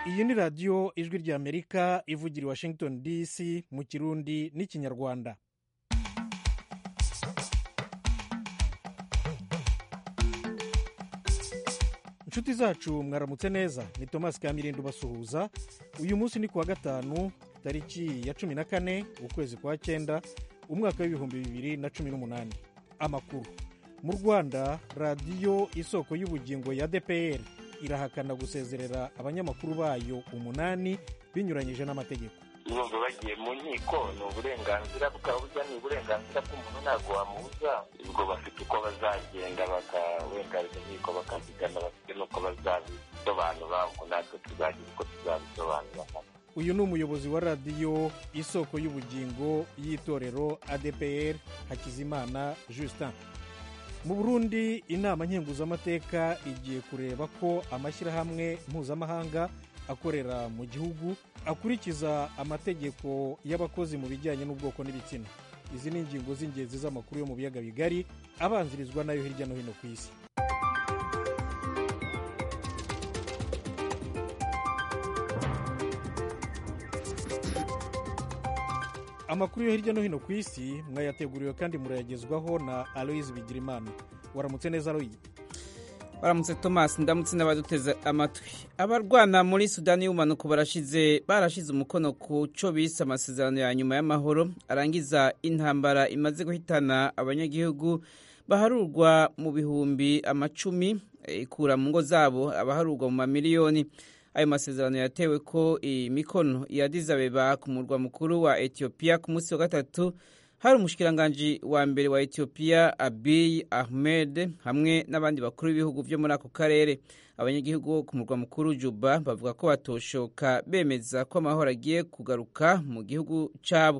iyi ni radiyo ijwi ry'amerika ivugira i washington dc mu kirundi n'ikinyarwanda inshuti zacu mwaramutse neza ni tomasi kamirindi ubasuhuza uyu munsi ni kuwa gatanu tariki ya cumi na kane ukwezi kwa cyenda umwaka w'ibihumbi bibiri na cumi n'umunani amakuru mu rwanda radiyo isoko y'ubugingo ya dpr irahakana gusezerera abanyamakuru bayo umunani binyuranyije n'amategeko bumva bagiye mu nkiko ni uburenganzira bwabo burya ni uburenganzira bw'umuntu ntabwo wamubuza ubwo bafite uko bazagenda wenda inkiko bakazigana bafite n'uko bazabisobanura ubwo natwe tuzagira uko tuzabisobanura uyu ni umuyobozi wa radiyo isoko y'ubugingo y'itorero adpr hakizimana justin mu burundi inama nkenguzamateka igiye kureba ko amashyirahamwe mpuzamahanga akorera mu gihugu akurikiza amategeko y'abakozi mu bijyanye n'ubwoko n'ibitsina izi ni ingingo z'ingenzi z'amakuru yo mu biyaga bigari abanzirizwa nayo hirya no hino ku isi amakuru yo hirya no hino ku isi mwayateguriwe kandi murayagezwaho na aloyizi bigirimana waramutse neza aloyi baramutse tomasi ndamutse n'abaduteze amatwi abarwana muri sudani y'ubumanuko barashize barashize umukono ku cyo bise amasezerano ya nyuma y'amahoro arangiza intambara imaze guhitana abanyagihugu baharurwa mu bihumbi amacumi ikura mu ngo zabo abaharurwa mu mamiliyoni ayo masezerano yatewe ko imikono ya dizabeba ku murwa mukuru wa etiyopiya ku munsi wa gatatu hari umushikiranganji wa mbere wa etiyopiya abiy ahmed hamwe n'abandi bakuru b'ibihugu byo muri ako karere abanyagihugu bo ku murwa mukuru juba bavuga ko batoshoka bemeza ko amahoro agiye kugaruka mu gihugu cyabo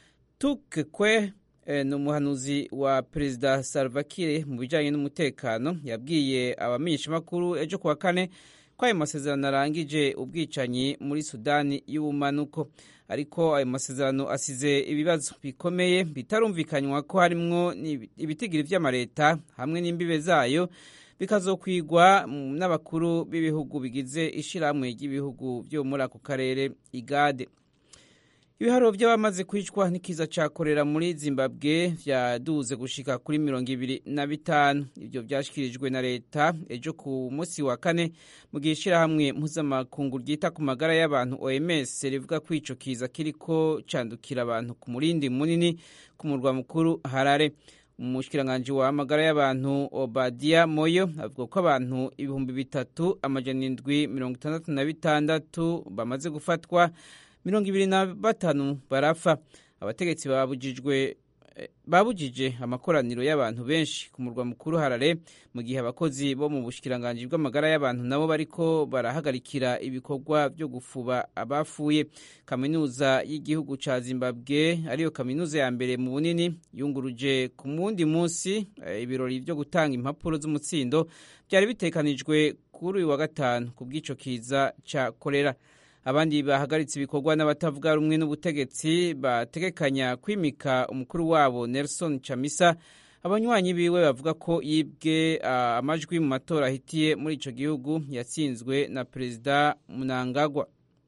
tukekwe ni umuhanuzi wa perezida salvakire mu bijyanye n'umutekano yabwiye abamenyeshamakuru ejo kuwa kane ko ayo masezerano arangije ubwicanyi muri sudani y'ubumanuko ariko ayo masezerano asize ibibazo bikomeye bitarumvikanywa ko harimwo ibitigiri by'amareta hamwe n'imbibe zayo bikazokwigwa n'abakuru b'ibihugu bigize ishyirahamwe ry'ibihugu byo muri ako karere igade ibiharuro by'abamaze kwicwa n'ikiza cya korera muri zimbabwe byaduze gushika kuri mirongo ibiri na bitanu ibyo byashyikirijwe na leta ejo ku munsi wa kane mu gihe ishyirahamwe mpuzamakungu ryita ku magara y'abantu oms rivuga ko icyo kiza kiriko candukira abantu ku murindi munini ku murwa mukuru harare umushikiranganji wa magara y'abantu obadiya moyo avuga ko abantu ibihumbi bitatu amajana indwi mirongo itandatu na bitandatu bamaze gufatwa mirongo ibiri na batanu barapfa abategetsi babujijwe babujije amakoraniro y'abantu benshi ku murwa mukuru harare mu gihe abakozi bo mu bushikiranganji bw'amagara y'abantu nabo bariko barahagarikira ibikorwa byo gufuba abafuye kaminuza y'igihugu ca zimbabwe ariyo kaminuza ya mbere mu bunini yunguruje ku wundi munsi ibirori byo gutanga impapuro z'umutsindo byari bitekanijwe kuri uyu wa gatanu ku bw'ico kiza ca korera abandi bahagaritse ibikorwa n'abatavuga rumwe n'ubutegetsi bategekanya kwimika umukuru wabo Nelson Chamisa abanywanyi biwe bavuga ko yibwe amajwi mu matora ahitiye muri ico gihugu yatsinzwe na perezida Mnangagwa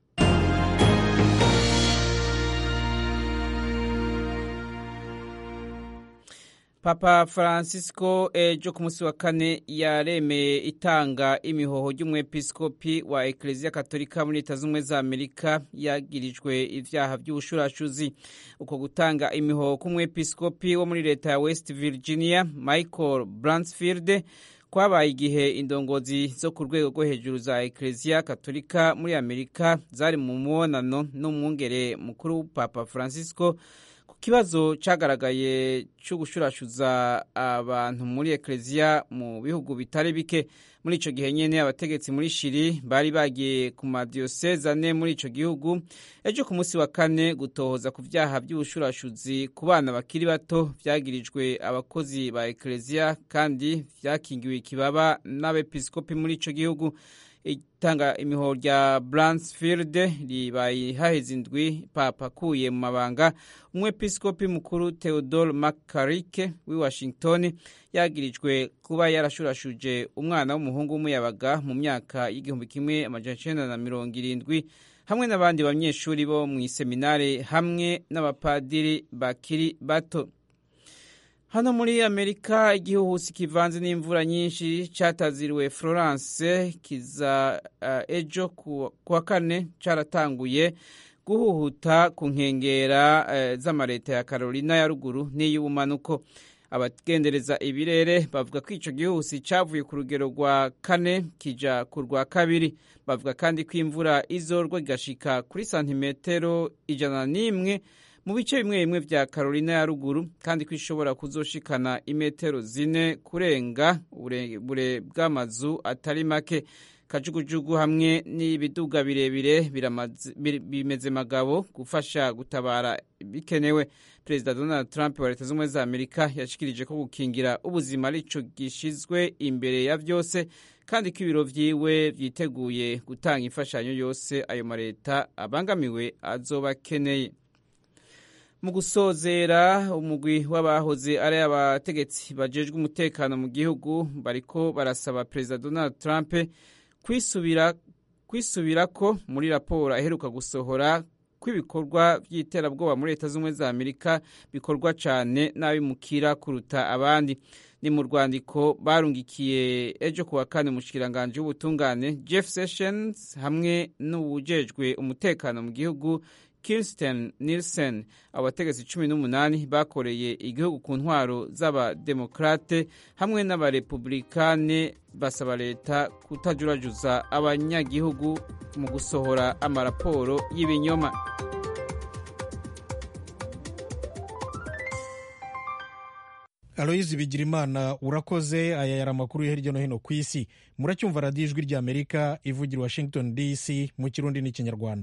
papa francisco ejo ku munsi wa kane yaremeye itanga imihoho ry'umwepiskopi wa ekereziya katolika muri leta z'ubumwe za amerika yagirijwe ibyaha by'ubushurashuzi uko gutanga imihoho k'umwepiskopi wo muri leta ya west virginia michael bransfield kwabaye igihe indongozi zo ku rwego rwo hejuru za ekereziya katolika muri amerika zari mu mubonano n'umwungere mukuru papa francisco kibazo cyagaragaye cyo gushurashuza abantu muri ekereziya mu bihugu bitari bike muri icyo gihe nyine abategetsi muri shiri bari bagiye ku madiyoseze ane muri icyo gihugu ejo ku munsi wa kane gutohoza ku byaha by'ubushurashuzi ku bana bakiri bato byagirijwe abakozi ba ekereziya kandi byakingiwe ikibaba n'abepiskopi muri icyo gihugu itanga imihoro rya Bransfield ribaye haheze indwi papa akuye mu mabanga umwepiskopi mukuru Theodore McCarrick w'i Washington yagirijwe kuba yarashurashuje umwana w'umuhungu w'umuyabaga mu myaka y'igihumbi kimwe amajana icenda na mirongo irindwi hamwe n'abandi banyeshuri bo mu iseminare hamwe n'abapadiri bakiri bato hano muri amerika igihuhusi kivanze n'imvura nyinshi cyataziriwe florence kiza uh, ejo ku wa kane cyaratanguye guhuhuta ku nkengera uh, z'amareta ya carolina ya ruguru n'iy'ubumanuko abagendereza ibirere bavuga ko icyo gihuhusi cyavuye ku rugero rwa kane kija ku rwa kabiri bavuga kandi ko imvura izorwa igashika kuri santimetero ijana n'imwe mu bice bimwe bimwe vya Carolina ya ruguru kandi ko ishobora kuzoshikana imetero zine kurenga ubure bw'amazu atari make kajugujugu hamwe n'ibiduga birebire bimeze magabo gufasha gutabara bikenewe perezida donald trump wa leta z'ubumwe za amerika yashikirije ko gukingira ubuzima arico gishizwe imbere ya vyose kandi ko ibiro vyiwe vyiteguye gutanga imfashanyo yose ayo mareta abangamiwe azoba akeneye mu gusozera umugwi w'abahoze ari abategetsi bajejwe umutekano mu gihugu bariko barasaba perezida donald trump kwisubira kwisubirako muri raporo aheruka gusohora kw'ibikorwa by'iterabwoba muri leta z'ubumwe za amerika bikorwa cyane n'abimukira kuruta abandi ni mu rwandiko barungikiye ejo kuwa kane umushikiranganji w'ubutungane jeff sessions hamwe n'uwujejwe umutekano mu gihugu Kirsten Nielsen abategetsi cumi n'umunani bakoreye igihugu ku ntwaro z'abademokrate hamwe n'abarepublikane basaba leta kutajurajuza abanyagihugu mu gusohora amaraporo y'ibinyoma aloyizi bigirimana urakoze aya yari amakuru yo hirya no hino ku isi muracyumva radiyo ijwi ry'amerika ivugira washington dc mu kirundi n'ikinyarwanda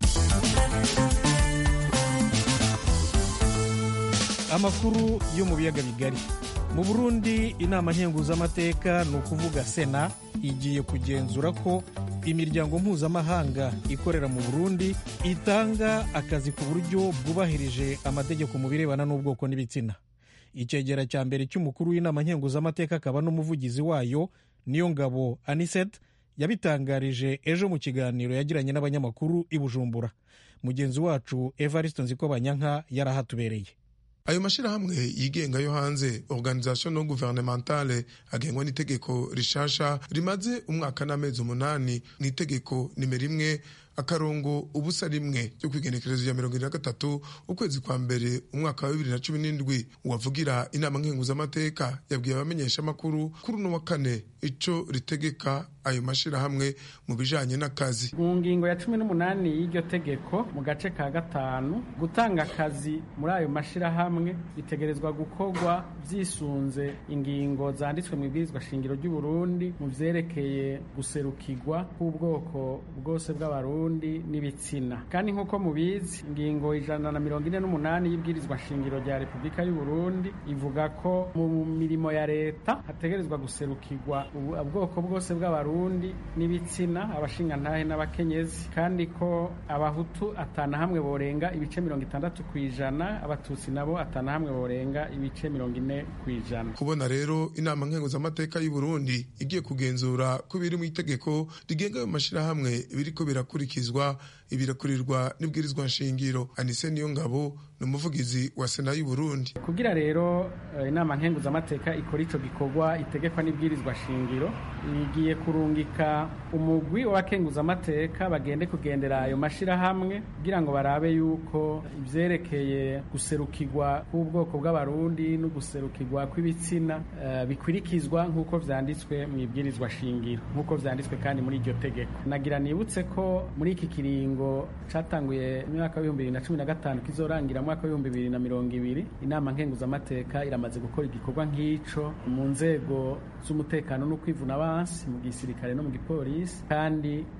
amakuru yo mu biyaga bigari mu burundi inama nkenguzamateka ni ukuvuga sena igiye kugenzura ko imiryango mpuzamahanga ikorera mu burundi itanga akazi ku buryo bwubahirije amategeko mu birebana n'ubwoko n'ibitsina icyegera cya mbere cy'umukuru w'inama nkenguzamateka akaba n'umuvugizi wayo niyo ngabo aniset yabitangarije ejo mu kiganiro yagiranye n'abanyamakuru i bujumbura mugenzi wacu evariste nzikobanyanka yarahatubereye ayo mashyirahamwe yigenga yo hanze organisation non gouvernementale agengwa n'itegeko rishasha rimaze umwaka n'amezi umunani n'itegeko nimero imwe akarongo ubusa rimwe ryo kwigenekerezo ya mirongo ine na gatatu ukwezi kwa mbere umwaka wa bibiri na cumi n'indwi uwavugira inama nkenguzamateka yabwiye abamenyeshamakuru kuri uno wa kane ico ritegeka ayo mashyirahamwe mu bijanye n'akazi mu ngingo ya cumi n'umunani y'iryo tegeko mu gace ka gatanu gutanga akazi muri ayo mashyirahamwe bitegerezwa gukorwa byisunze ingingo zanditswe mu ibwirizwa shingiro ry'uburundi mu vyerekeye guserukirwa k'ubwoko bwose bw'abarundi n'ibitsina kandi nk'uko mubizi ingingo ijana na mirongo ine n'umunani y'ibwirizwa shingiro rya repubulika y'uburundi ivuga ko mu mirimo ya leta hategerezwa guserukirwa ubwoko bwose bw'abarundi n'ibitsina abashingantahe n'abakenyezi kandi ko abahutu atana hamwe borenga ibice mirongo itandatu ku ijana abatutsi nabo atana hamwe borenga ibice mirongo ine ku ijana kubona rero inama nkenguzamateka y'uburundi igiye kugenzura ko biri mu itegeko rigenga ayo mashyirahamwe biriko birakurikizwa ibirakurirwa n'ibwirizwa nshingiro anise niyo ngabo ni umuvugizi wa sena y'uburundi kugira rero inama nkenguzamateka ikora ico gikorwa itegekwa n'ibwirizwa shingiro igiye kurungika umugwi w'abakenguzamateka bagende kugendera ayo mashirahamwe kugira ngo barabe yuko ivyerekeye guserukirwa k'ubwoko bw'abarundi no guserukirwa kw'ibitsina uh, bikurikizwa nk'uko vyanditswe mu ibwirizwa shingiro nk'uko vyanditswe kandi muri iryo tegeko nagira nibutse ko muri iki kiringo catanguye mu mwaka w'ibihumbi bibiri na cumi na gatanu kizorangira mu mwaka w'ibihumbi bibiri na mirongo ibiri inama nkenguzamateka iramaze gukora igikorwa nk'ico mu nzego z'umutekano no kwivuna abansi mu gisirikare no mu gipolisi kandi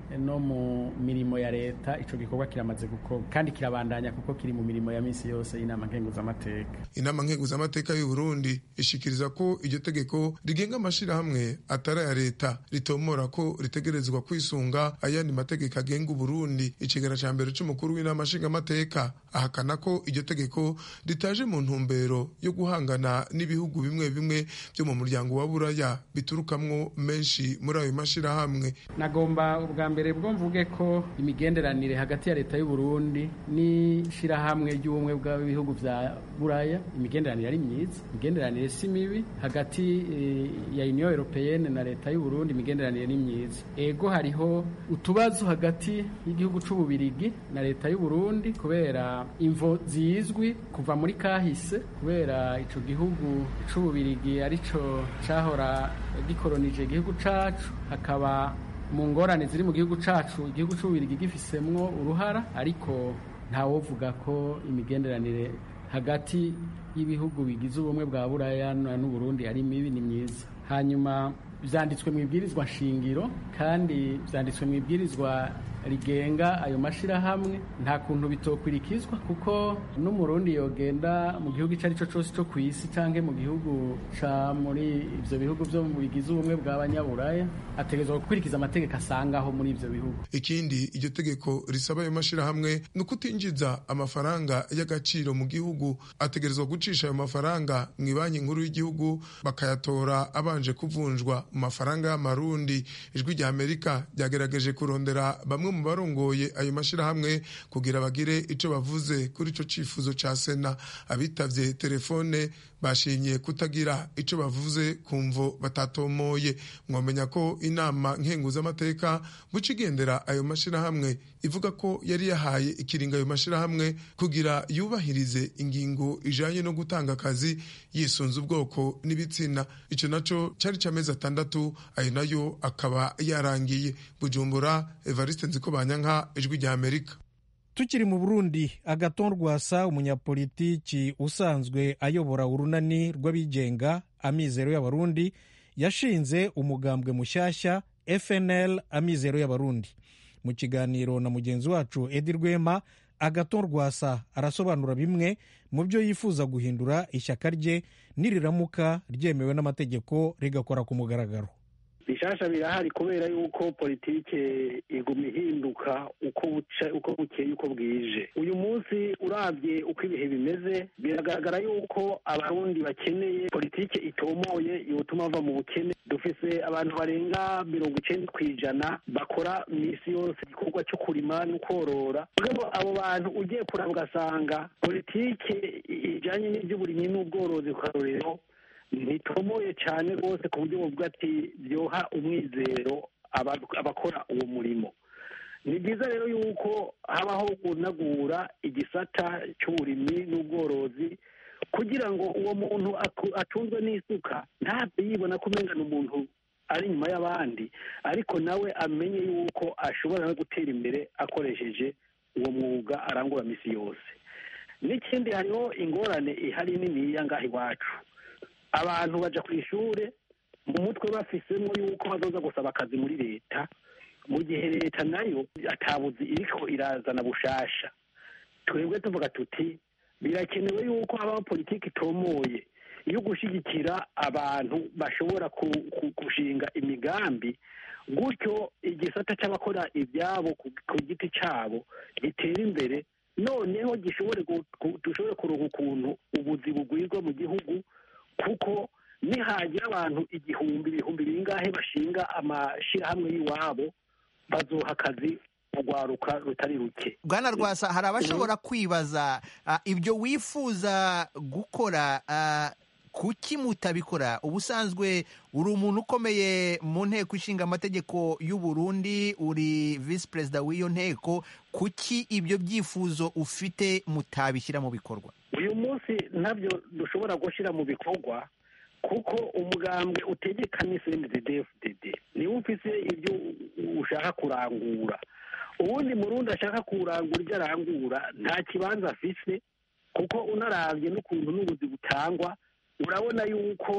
no mu mirimo ya leta ico gikorwa kiramaze gukorwa kandi kirabandanya kuko kiri mu mirimo ya misi yose y'inama nkenguzamateka inama nkenguzamateka y'u Burundi ishikiriza ko iryo tegeko rigenga amashirahamwe atari aya leta ritomora ko ritegerezwa kwisunga ayandi mategeko agenga Uburundi icegera ca mbere c'umukuru w'inama nshingamateka ahakana ko iryo tegeko ritaje mu ntumbero yo guhangana n'ibihugu bimwe bimwe byo mu muryango wa buraya biturukamwo menshi muri ayo mashirahamwe nagomba ubwa mbere bwo mvuge ko imigenderanire hagati ya leta y'u Burundi n'ishirahamwe ry'ubumwe bw'ibihugu vya buraya imigenderanire ari myiza imigenderanire si mibi hagati e, ya Union Européenne na leta y'u Burundi imigenderanire ni myiza ego hariho utubazo hagati y'igihugu c'ububirigi na leta y'u Burundi kubera imvo zizwi kuva muri kahise kubera ico gihugu c'ububirigi arico cahora gikolonije igihugu cacu hakaba mu ngorane ziri mu gihugu cacu igihugu c'ububirigi gifisemwo uruhara ariko ntawovuga ko imigenderanire hagati y'ibihugu bigize ubumwe bwa buraya n'uburundi ari mibi ni myiza hanyuma vyanditswe mu ibwirizwa shingiro kandi vyanditswe mu ibwirizwa rigenga ayo mashirahamwe nta kuntu bitokwirikizwa kuko n'umurundi yogenda mu gihugu ico arico cose co kw'isi canke mu gihugu ca muri ivyo bihugu vyo bigize ubumwe bw'abanyaburaya ategerezwa gukurikiza amategeko asangaho muri ivyo bihugu ikindi iryo tegeko risaba ayo mashirahamwe ni ukutinjiza amafaranga y'agaciro mu gihugu ategerezwa gucisha ayo mafaranga mu ibanki nkuru y'igihugu bakayatora abanje kuvunjwa mu mafaranga y'amarundi ijwi rya amerika ryagerageje kurondera bamwe mu barongoye ayo mashirahamwe kugira bagire ico bavuze kuri ico cifuzo ca sena abitavye telefone bashimye kutagira ico bavuze kumvo batatomoye mwomenya ko inama nkenguzamateka buca igendera ayo mashirahamwe ivuga ko yari yahaye ikiringa ayo mashirahamwe kugira yubahirize ingingo ijanye no gutanga akazi yisunze ubwoko n'ibitsina ico naco cari c'amezi atandatu ayo nayo akaba yarangiye bujumbura evariste nziko banyanka ijwi rya amerika tukiri mu burundi agaton rwasa umunyapolitiki usanzwe ayobora urunani rw'abigenga amizero y'abarundi yashinze umugambwe mushyashya fnl amizero y'abarundi mu kiganiro na mugenzi wacu edi rwema agaton rwasa arasobanura bimwe mu byo yifuza guhindura ishyaka rye niriramuka ryemewe n'amategeko rigakora ku mugaragaro bishasha birahari kubera yuko politike iguma ihinduka uko buca uko bukeye uko bwije uyu munsi urabye uko ibihe bimeze biragaragara yuko abarundi bakeneye politike itomoye yotuma bava mu bukene dufise abantu barenga mirongo icenda ku ijana bakora misi yose igikorwa cyo kurima no korora rero abo bantu ugiye kuraba ugasanga politike ijanye n'ivy'uburimyi n'ubworozi ku karorero ntitomoye cyane rwose ku buryo buvuga ati byoha umwizero abakora uwo murimo ni byiza rero yuko habaho kunagura igisata cy'uburimyi n'ubworozi kugira ngo uwo muntu atunzwe n'isuka ntabwo yibona ko umenya umuntu ari inyuma y'abandi ariko nawe amenye yuko ashobora no gutera imbere akoresheje uwo mwuga arangura misi yose n'ikindi hariho ingorane ihari niniya ngaha iwacu abantu baja ku ishure mu mutwe bafisemo yuko bazoza gusaba akazi muri leta mu gihe leta nayo atabuzi iriko irazana bushasha twebwe tuvuga tuti birakenewe yuko habaho politiki itomoye yo gushyigikira abantu bashobora gushinga imigambi gutyo igisata cy'abakora ibyabo ku giti cyabo gitera imbere noneho gishobore dushobore kuronka ukuntu ubuzi bugwirwa mu gihugu kuko nihagira abantu igihumbi ibihumbi bingahe bashinga amashyirahamwe y'iwabo bazoha akazi urwaruka rutari ruke bwana rwasa hari abashobora kwibaza ibyo wifuza gukora kuki mutabikora ubusanzwe uri umuntu ukomeye mu nteko ishinga amategeko y'u Burundi uri visi perezida w'iyo nteko kuki ibyo byifuzo ufite mutabishyira mu bikorwa uyu munsi ntabyo dushobora gushyira mu bikorwa kuko umugambwe utegeka ni cndddfdd niwe ufise ibyo ushaka kurangura ubundi murundi ashaka kurangura ibyo arangura nta kibanza afise kuko unarabye n'ukuntu n'ubuzi butangwa urabona yuko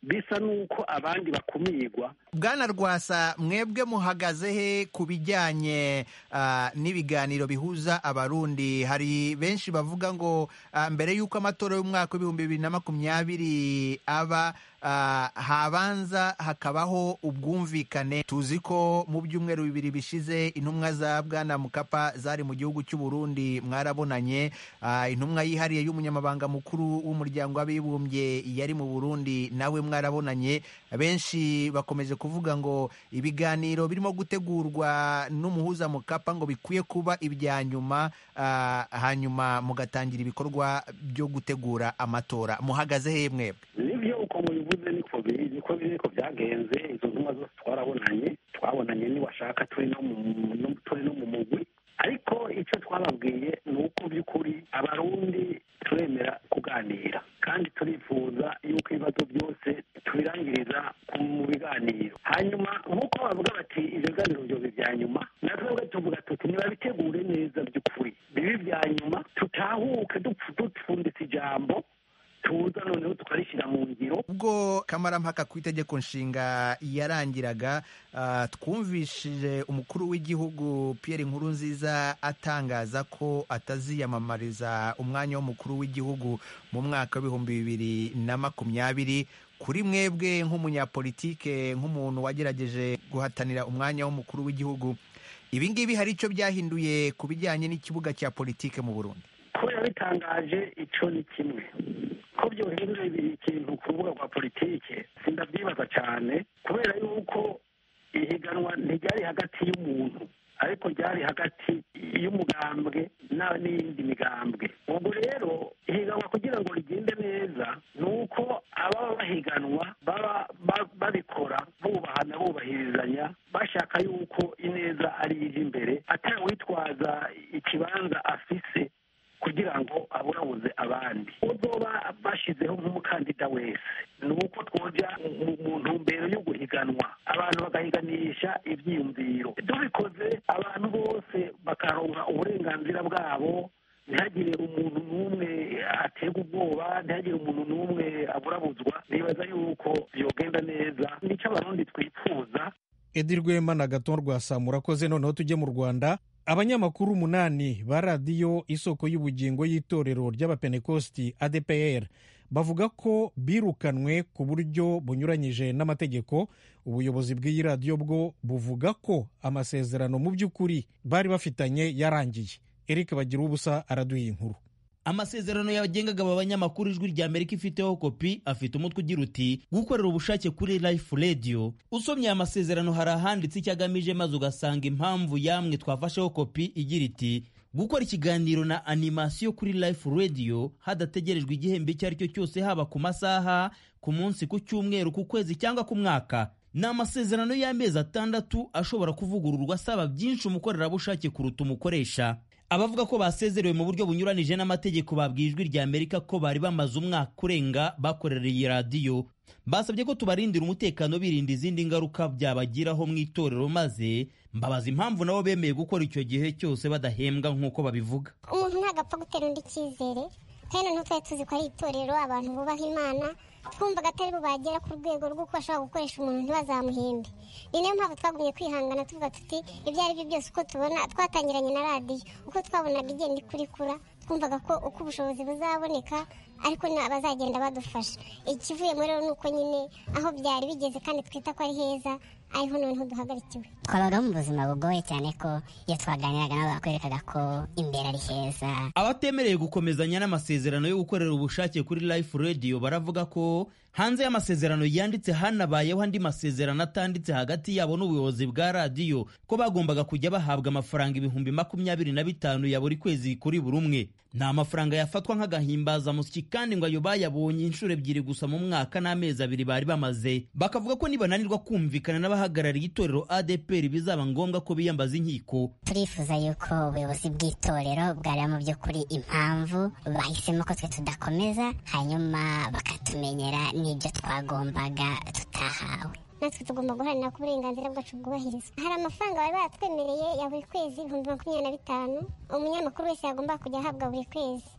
bisa n'uko abandi bakumirwa bwana rwasa mwebwe muhagaze he ku bijyanye ah, n'ibiganiro bihuza abarundi hari benshi bavuga ngo ah, mbere y'uko amatora y'umwaka w'ibihumbi bibiri na makumyabiri aba ah, habanza hakabaho ubwumvikane tuzi ko mu byumweru bibiri bishize intumwa za bwana mukapa zari mu gihugu cy'u Burundi mwarabonanye ah, intumwa yihariye y'umunyamabanga mukuru w'umuryango w'abibumbye yari mu Burundi nawe mwarabonanye benshi bakomeje kuvuga ngo ibiganiro birimo gutegurwa n'umuhuza mukapa ngo bikwiye kuba ibya nyuma ah, hanyuma mugatangira ibikorwa byo gutegura amatora muhagaze he mwebwe nibyo uko mubivuze niko biri niko biri niko byagenze izo ntumwa zose twarabonanye twabonanye niwashaka turi no mu no- turi no mu mugwi ariko icyo twababwiye ni uko by'ukuri abarundi turemera kuganira kandi turifuza yuko ibibazo byose tubirangiriza ku- mu biganiro hanyuma nk'uko bavuga bati ibyo biganiro byobe bya nyuma natwe tuvuga tuti nibabitegure neza by'ukuri bibe ibya nyuma tutahuke dupfu- dupfunditse ijambo tuza noneho tukarishyira mu ngiro ubwo kamarampaka ku itegeko nshinga yarangiraga ah, twumvishije umukuru w'igihugu Pierre Nkurunziza atangaza ko ataziyamamariza umwanya w'umukuru w'igihugu mu mwaka w'ibihumbi bibiri na makumyabiri kuri mwebwe nk'umunyapolitike nk'umuntu wagerageje guhatanira umwanya w'umukuru w'igihugu ibi ngibi hari icyo byahinduye ku bijyanye n'ikibuga cya politike mu Burundi kubera bitangaje icyo ni kimwe ko byohindura ikintu ku rubuga rwa politike sindabyibaza cyane kubera yuko ihiganwa ntiryari hagati y'umuntu ariko ryari hagati y'umugambwe na- n'iyindi migambwe ubwo rero ihiganwa kugira ngo rigende neza ni uko ababa bahiganwa baba ba- babikora bubahana bubahirizanya bashaka yuko ineza ari ije imbere atawitwaza ikibanza afise kugira ngo aburabuze abandi uzoba bashyizeho nk'umukandida wese ni uko twoja mu- mu ntumbero yo guhiganwa abantu bagahiganisha ibyiyumviro tubikoze abantu bose bakaronka uburenganzira bwabo ntihagire umuntu n'umwe aterwa ubwoba ntihagire umuntu n'umwe aburabuzwa nibaza yuko byogenda neza nicyo abarundi twifuza edi rwema na gaton rwasa murakoze noneho tujye mu rwanda abanyamakuru umunani ba radiyo isoko y'ubugingo y'itorero ry'abapentekosti adpr bavuga ko birukanwe ku buryo bunyuranyije n'amategeko ubuyobozi bw'iyi radiyo bwo buvuga ko amasezerano mu by'ukuri bari bafitanye yarangiye eric bagira ubusa araduha inkuru amasezerano yagengaga aba banyamakuru ijwi rya amerika ifiteho kopi afite umutwe ugira uti gukorera ubushake kuri life radio usomye aya masezerano hari ahanditse icyo agamije maze ugasanga impamvu yamwe twafasheho kopi igira iti gukora ikiganiro na animasiyo kuri life radio hadategerejwe igihembo icyo ari cyo cyose haba ku masaha ku munsi ku cyumweru ku kwezi cyangwa ku mwaka ni amasezerano y'amezi atandatu ashobora kuvugururwa asaba byinshi umukorerabushake kuruta umukoresha abavuga ko basezerewe mu buryo bunyuranije n'amategeko babwiye ijwi rya amerika ko bari bamaze umwaka urenga bakorera iyi radiyo basabye ko tubarindira umutekano birinda izindi ngaruka byabagiraho mu itorero maze mbabaza impamvu nabo bemeye gukora icyo gihe cyose badahembwa nk'uko babivuga umuntu ntabwo apfa gutera undi icyizere kandi noneho twari tuzi ko ari itorero abantu bubaha imana twumvaga atari bo bagera ku rwego rw'uko bashobora gukoresha umuntu ntibazamuhembe ni nayo mpamvu twagumye kwihangana tuvuga tuti ibyo ari byo byose uko tubona twatangiranye na radiyo uko twabonaga igenda ikurikura twumvaga ko uko ubushobozi buzaboneka ariko bazagenda badufasha ikivuyemo rero ni uko nyine aho byari bigeze kandi twita ko ari heza ariho noneho duhagarikiwe twabaga mu buzima bugoye cyane ko iyo twaganiraga nabo bakwerekaga ko imbere ari heza abatemereye gukomezanya n'amasezerano yo gukorera ubushake kuri life radio baravuga ko hanze y'amasezerano yanditse hanabayeho andi masezerano atanditse hagati yabo n'ubuyobozi bwa radiyo ko bagombaga kujya bahabwa amafaranga ibihumbi makumyabiri na bitanu ya buri kwezi kuri buri umwe ni amafaranga yafatwa nk'agahimbazamusyi kandi ngo ayo bayabonye inshuro ebyiri gusa mu mwaka n'amezi abiri bari bamaze bakavuga ko nibananirwa kumvikana n'abahagarariye itorero adepr bizaba ngombwa ko biyambaza inkiko turifuza yuko ubuyobozi bw'itorero bwareba mu by'ukuri impamvu bahisemo ko twe tudakomeza hanyuma bakatumenyera n'ibyo twagombaga tutahawe natwe tugomba guharanira ko uburenganzira bwacu bwubahirizwa hari amafaranga bari baratwemereye ya buri kwezi ibihumbi makumyabiri na bitanu umunyamakuru wese yagomba kujya ahabwa buri kwezi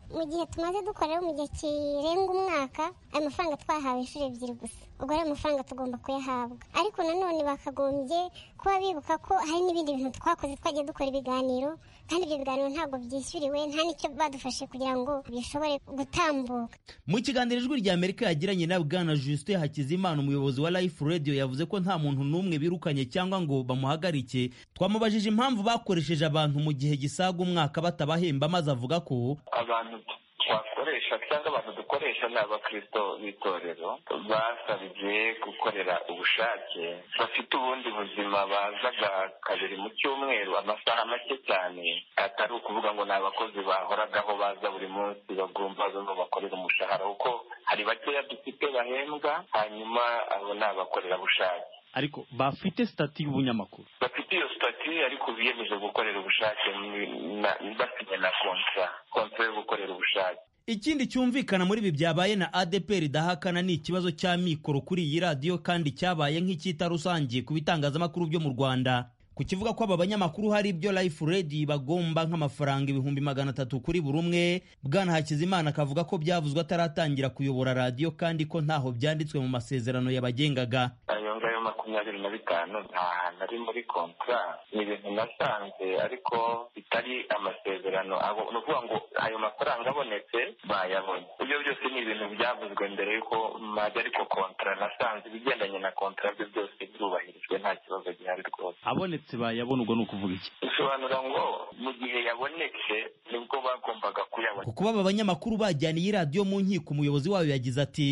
mu gihe tumaze dukora rero mu gihe kirenga umwaka ayo mafaranga twahawe inshuro ebyiri gusa ubwo rero amafaranga tugomba kuyahabwa ariko nanone bakagombye kuba bibuka ko hari n'ibindi bintu twakoze twagiye dukora ibiganiro kandi ibyo biganiro ntabwo byishyuriwe nta n'icyo badufashe kugira ngo bishobore gutambuka mu kiganiro ijwi rya amerika yagiranye na bwana justin hakizimana umuyobozi wa life radio yavuze ko nta muntu n'umwe birukanye cyangwa ngo bamuhagarike twamubajije impamvu bakoresheje abantu mu gihe gisaga umwaka batabahemba maze avuga ko abantu twakoresha cyangwa abantu dukoresha ni abakristo b'itorero basabye gukorera ubushake bafite ubundi buzima bazaga kabiri mu cyumweru amasaha make cyane atari ukuvuga ngo ni abakozi bahoragaho baza buri munsi bagomba bano bakorera umushahara kuko hari bakeya dufite bahembwa hanyuma abo ni abakorerabushake ariko bafite sitati y'ubunyamakuru bafite iyo sitati ariko biyemeje gukorera ubushake basinye na kontra kontra yo gukorera ubushake ikindi cyumvikana muri ibi byabaye na adepr idahakana ni ikibazo cya mikoro kuri iyi radiyo kandi cyabaye nk'icyita rusange ku bitangazamakuru byo mu rwanda ku kivuga ko aba banyamakuru hari ibyo life radio bagomba nk'amafaranga ibihumbi magana atatu kuri buri umwe bwana hakizimana akavuga ko byavuzwe ataratangira kuyobora radiyo kandi ko ntaho byanditswe mu masezerano yabagengaga ayo ngayo makumyabiri na bitanu nta hantu ari muri kontra ni ibintu nasanze ariko bitari amasezerano ni ukuvuga ngo ayo mafaranga abonetse bayabonye ibyo byose ni ibintu byavuzwe mbere y'uko majya ariko kontra nasanze ibigendanye na kontra byo byose byubahirijwe nta kibazo gihari rwose abonetse bayabona ubwo ni ukuvuga iki bisobanura ngo mu gihe yabonetse nibwo bagombaga kuyabona ku kuba aba banyamakuru bajyana iyi radiyo mu nkiko umuyobozi wayo yagize ati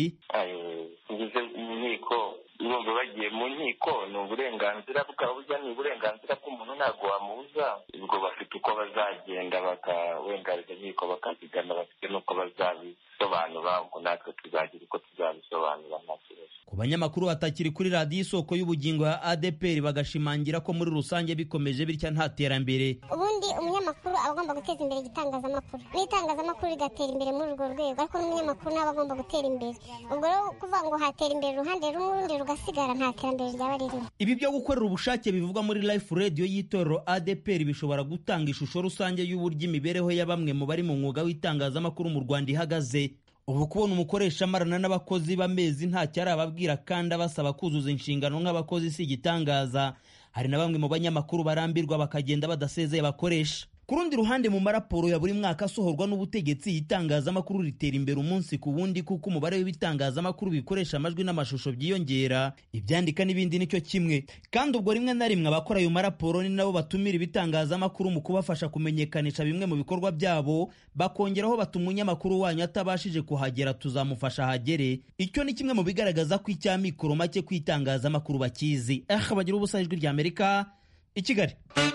ngeze mu nkiko urumva bagiye mu nkiko ni uburenganzira bwabo burya ni uburenganzira bw'umuntu ntabwo wamubuza ubwo bafite uko bazagenda bakawengarira inkiko bakazigana bafite n'uko bazabisobanura ngo natwe tuzagira uko tuzabisobanura nta kibazo ku banyamakuru batakiri kuri radiyo isoko y'ubugingo ya adepr bagashimangira ko muri rusange bikomeje bitya nta terambere ubundi umunyamakuru aba agomba guteza imbere igitangazamakuru n'itangazamakuru rigatera imbere muri urwo rwego ariko n'umunyamakuru nawe agomba gutera imbere ubwo rero kuvuga ngo hatera imbere uruhande rumwe urundi rugasigara nta terambere ryaba ririmo ibi byo gukorera ubushake bivugwa muri life radio y'itorero adepr bishobora gutanga ishusho rusange y'uburyo imibereho ya bamwe mu bari mu mwuga w'itangazamakuru mu rwanda ihagaze ubu kubona umukoresha amarana n'abakozi b'amezi ntacyo arababwira kandi abasaba kuzuza inshingano nk'abakozi si igitangaza hari na bamwe mu banyamakuru barambirwa bakagenda badasezeye bakoresha ku rundi ruhande mu maraporo ya buri mwaka asohorwa n'ubutegetsi itangazamakuru ritera imbere umunsi ku wundi kuko umubare w'ibitangazamakuru bikoresha amajwi n'amashusho byiyongera ibyandika n'ibindi nicyo kimwe kandi ubwo rimwe na rimwe abakora ayo maraporo ni nabo batumira ibitangazamakuru mu kubafasha kumenyekanisha bimwe mu bikorwa byabo bakongeraho bati umunyamakuru wanyu atabashije kuhagera tuzamufasha ahagere icyo ni kimwe mu bigaragaza ko icya mikoro make ku itangazamakuru bakizi eh bagira ubusa ijwi rya amerika i kigali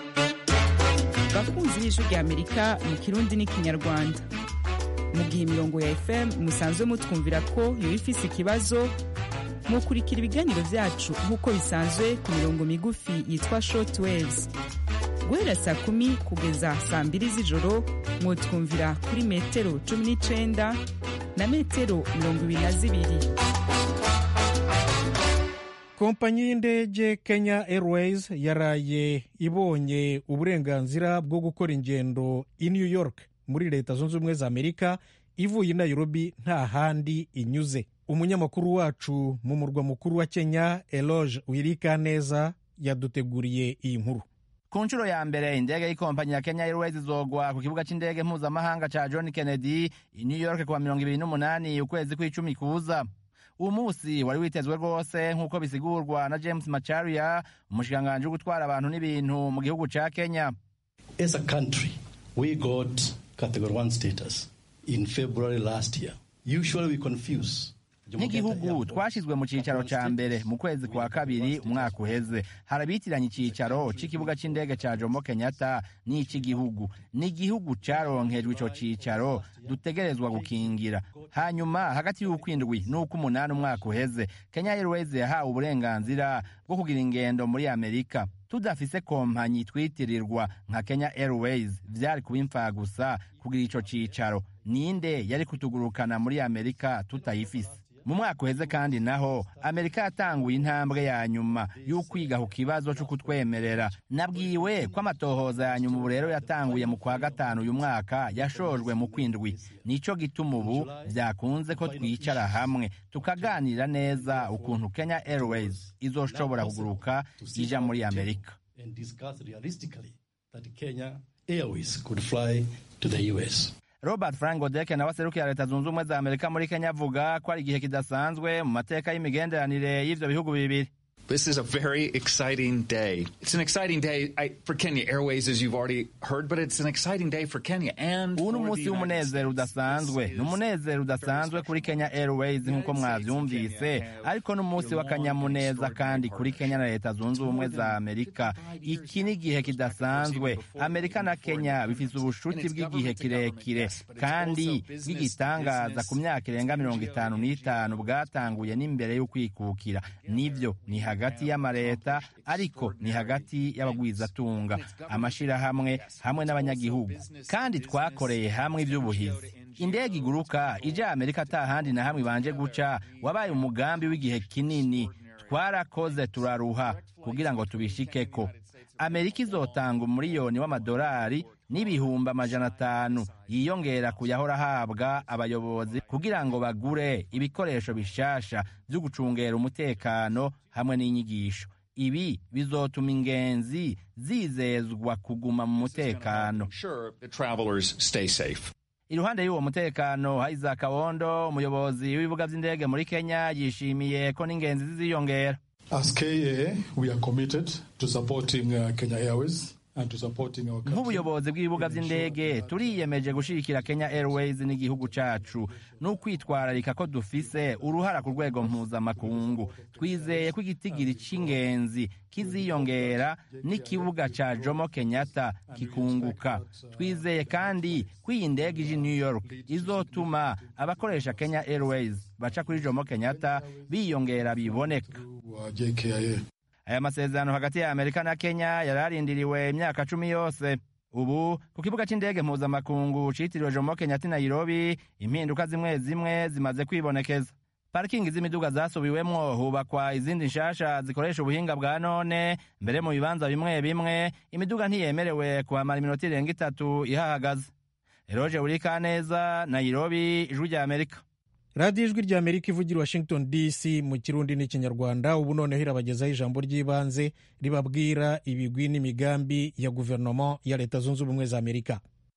bakunzi b'ijwi rya amerika mu kirundi n'ikinyarwanda mu gihe imirongo ya fm musanzwe mutwumvira ko yoba ifise ikibazo mukurikira ibiganiro byacu nk'uko bisanzwe ku mirongo migufi yitwa short waves guhera saa kumi kugeza saa mbiri z'ijoro mwotwumvira kuri metero cumi n'icenda na metero mirongo ibiri na zibiri kompanyi y'indege kenya airways yaraye ibonye uburenganzira bwo gukora ingendo i new york muri leta zunze ubumwe za amerika ivuye i nairobi nta handi inyuze umunyamakuru wacu mu murwa mukuru wa kenya eloge wirikaneza yaduteguriye iyi nkuru ku nshuro ya mbere indege y'ikompanyi ya kenya airways izogwa ku kibuga cy'indege mpuzamahanga cya john kennedy i new york kuwa mirongo ibiri n'umunani ukwezi kw'icumi kuza uwo munsi wari witezwe rwose nk'uko bisigurwa na james macharia umushikiranganji wo gutwara abantu n'ibintu mu gihugu cya kenya as a country we got category 1 status in february last year usually we confuse nk'igihugu twashyizwe mu cyicaro cya mbere mu kwezi kwa kabiri umwaka uheze harabitiranye icyicaro cy'ikibuga cy'indege cya jomo kenyatta n'icy'igihugu ni igihugu cyaronkejwe icyo cyicaro dutegerezwa gukingira hanyuma hagati y'ukwindwi n'ukw'umunani umwaka uheze kenya airways yahawe uburenganzira bwo kugira ingendo muri amerika tudafise kompanyi twitirirwa nka kenya airways vyari kuba imfagusa kugira ico cicaro ninde yari kutugurukana muri amerika tutayifise mu mwaka uheze kandi naho amerika yatanguye intambwe ya nyuma y'ukwiga ku kibazo cyo kutwemerera nabwiwe ko amatohoza ya nyuma ubu rero yatanguye mu kwa gatanu uyu mwaka yashojwe mu kwindwi nico gituma ubu byakunze ko twicara hamwe tukaganira neza ukuntu kenya airways izoshobora kuguruka ija muri amerika and discuss realistically that Kenya Airways could fly to the US. robert frank godeke nawe aserukira leta zunze ubumwe za amerika muri kenya avuga ko ari igihe kidasanzwe mu mateka y'imigenderanire y'ivyo bihugu bibiri This is a very exciting day. It's an exciting day I, for Kenya Airways, as you've already heard, but it's an exciting day for Kenya and ubu ni for the umunsi United w'umunezero udasanzwe ni umunezero udasanzwe kuri kenya airways nk'uko mwavyumvise ariko ni umunsi w'akanyamuneza kandi kuri kenya na leta zunze ubumwe za amerika iki ni igihe kidasanzwe amerika na kenya bifise ubushuti bw'igihe kirekire kandi bw'igitangaza ku myaka irenga mirongo itanu n'itanu bwatanguye n'imbere y'ukwikukira nivyo ni hagati y'amareta ariko ni hagati y'abagwizatunga amashirahamwe hamwe n'abanyagihugu kandi twakoreye hamwe ivy'ubuhizi indege iguruka ija amerika ata handi na hamwe ibanje guca wabaye umugambi w'igihe kinini twarakoze turaruha kugira ngo tubishikeko amerika izotanga umuriyoni w'amadolari n'ibihumbi amajana atanu yiyongera ku yahora ahabwa abayobozi kugira ngo bagure ibikoresho bishasha vyo gucungera umutekano hamwe n'inyigisho ibi bizotuma ingenzi zizezwa kuguma mu mutekano sure that travelers stay safe. iruhande y'uwo mutekano Isaac Kawondo umuyobozi w'ibibuga vy'indege muri Kenya yishimiye ko n'ingenzi ziziyongera As KA, we are committed to supporting uh, Kenya Airways and to supporting our country. nk'ubuyobozi bw'ibibuga vy'indege turiyemeje gushigikira Kenya Airways n'igihugu cacu n'ukwitwararika ko dufise uruhara ku rwego mpuzamakungu twizeye ko igitigiri c'ingenzi kiziyongera n'ikibuga ca Jomo Kenyatta kikunguka twizeye kandi ko iyi ndege ije i New York izotuma abakoresha Kenya Airways baca kuri Jomo Kenyatta biyongera biboneka Uh, JKIA. aya masezerano hagati ya amerika na kenya yari arindiriwe imyaka cumi yose ubu ku kibuga c'indege mpuzamakungu citiriwe jomo kenyatta i nairobi impinduka zimwe zimwe zimaze kwibonekeza parikingi z'imiduga zasubiwemwo hubakwa izindi nshasha zikoresha ubuhinga bwa none mbere mu bibanza bimwe bimwe imiduga ntiyemerewe kuhamara iminota irenga itatu ihahagaze eroje burikaneza nairobi ijwi rya amerika radiyo ijwi rya amerika ivugira i washington dc mu kirundi n'ikinyarwanda ubu noneho irabagezaho ijambo ry'ibanze ribabwira ibigwi n'imigambi ya guverinoma ya leta zunze ubumwe za amerika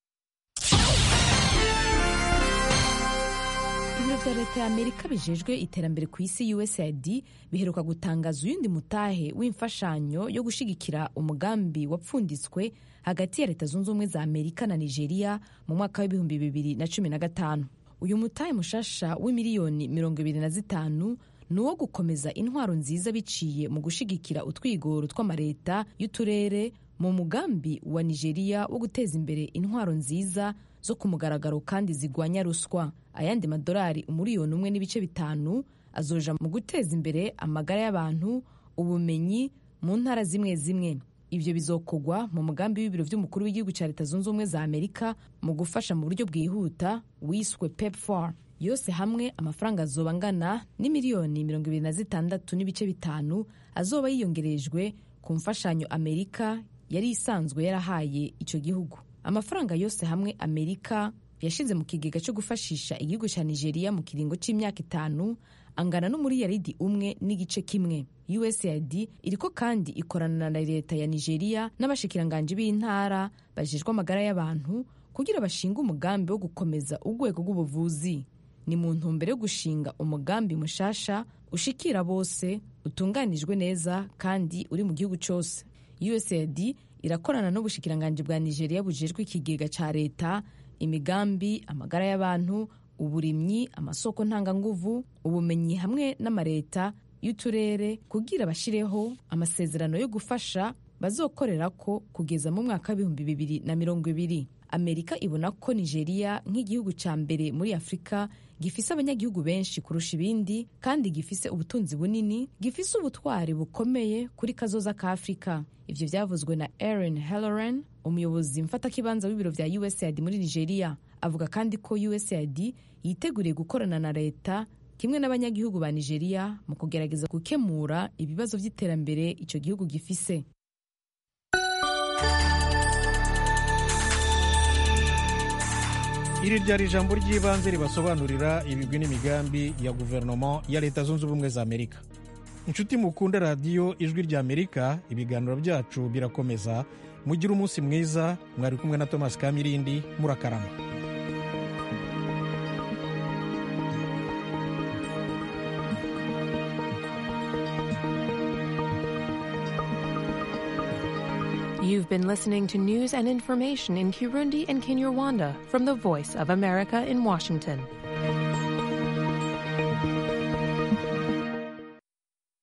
ibiro bya leta ya amerika bijejwe iterambere ku isi usaid biheruka gutangaza uyundi mutahe w'imfashanyo yo gushigikira umugambi wapfunditswe hagati ya leta zunze ubumwe za amerika na nigeria mu mwaka w'ibihumbi bibiri na cumi na gatanu uyu mutahe mushasha w'imiliyoni mirongo ibiri na zitanu ni uwo gukomeza intwaro nziza biciye mu gushigikira utwigoro tw'amareta y'uturere mu mugambi wa nigeria wo guteza imbere intwaro nziza zo ku mugaragaro kandi zigwanya ruswa ayandi madolari umuriyoni umwe n'ibice bitanu azoja mu guteza imbere amagara y'abantu ubumenyi mu ntara zimwe zimwe ibyo bizokogwa mu mugambi w'ibiro by'umukuru w'igihugu cya leta zunze ubumwe za amerika mu gufasha mu buryo bwihuta wiswe pepfar yose hamwe amafaranga azoba angana n'imiliyoni mirongo ibiri na zitandatu n'ibice bitanu azoba yiyongerejwe ku mfashanyo amerika yari isanzwe yarahaye icyo gihugu amafaranga yose hamwe amerika yashize mu kigega cyo gufashisha igihugu cya nigeria mu kiringo cy'imyaka itanu angana n'umuriyaridi umwe n'igice kimwe usaid iriko kandi ikorana na leta ya nigeria n'abashikiranganji b'intara bajejwe amagara y'abantu kugira bashinge umugambi wo gukomeza urwego rw'ubuvuzi ni mu ntumbero yo gushinga umugambi mushasha ushikira bose utunganijwe neza kandi uri mu gihugu cyose usaid irakorana n'ubushikiranganji bwa nigeria bujejwe ikigega cya leta imigambi amagara y'abantu uburimyi amasoko ntanganguvu ubumenyi hamwe n'amareta y'uturere kugira bashireho amasezerano yo gufasha bazokorera ko kugeza mu mwaka w'ibihumbi bibiri na mirongo ibiri amerika ibona ko nigeria nk'igihugu cya mbere muri afurika gifise abanyagihugu benshi kurusha ibindi kandi gifise ubutunzi bunini gifise ubutwari bukomeye kuri kazoza ka afurika ivyo vyavuzwe na aaron halloran umuyobozi mfatakibanza w'ibiro vya usaid muri nigeria avuga kandi ko usaid yiteguriye gukorana na leta kimwe n'abanyagihugu ba nigeria mu kugerageza gukemura ibibazo by'iterambere icyo gihugu gifise iri ryari ijambo ry'ibanze ribasobanurira ibigwi n'imigambi ya guverinoma ya leta zunze ubumwe za amerika inshuti mukunda radiyo ijwi rya amerika ibiganiro byacu birakomeza mugire umunsi mwiza mwari kumwe na thomas kamirindi murakarama You've been listening to news and information in Kirundi and Kinyarwanda from the Voice of America in Washington.